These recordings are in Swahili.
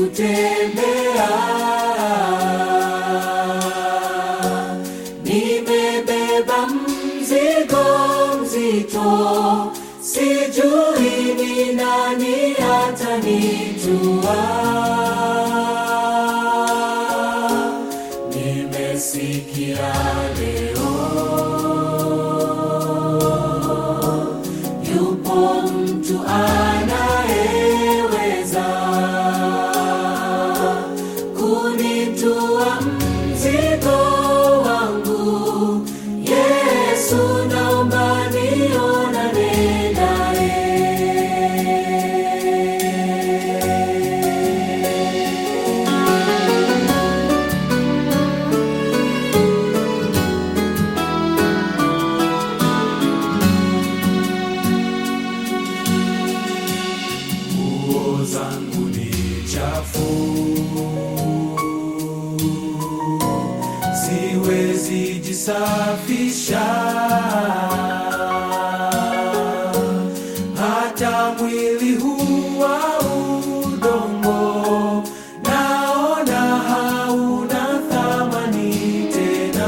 kutembea. Nimebeba mzigo mzito, sijui ni nani atanitua. Nimesikia leo yupo mtu anayeweza kunitua mzigo wangu. Yesu, naomba nionane naye. nguo zangu ni chafu, siwezi jisafisha, hata mwili huu wa udongo naona hauna thamani tena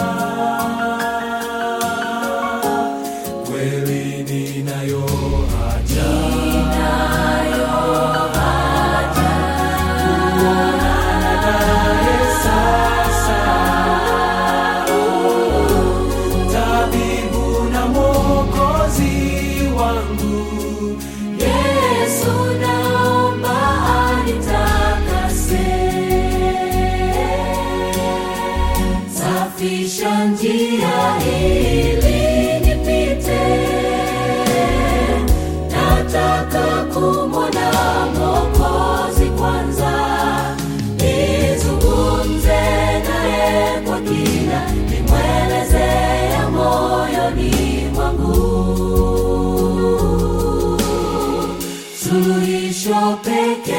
kweli ninayo haja kuonana naye sasa, tabibu na mwokozi wangu Yesu, naomba anitakase, safisha njia ili nipite nataka kumwona Mwokozi kwanza, nizungumze naye kwa kina, nimweleze ya moyoni mwangu, suluhisho pekee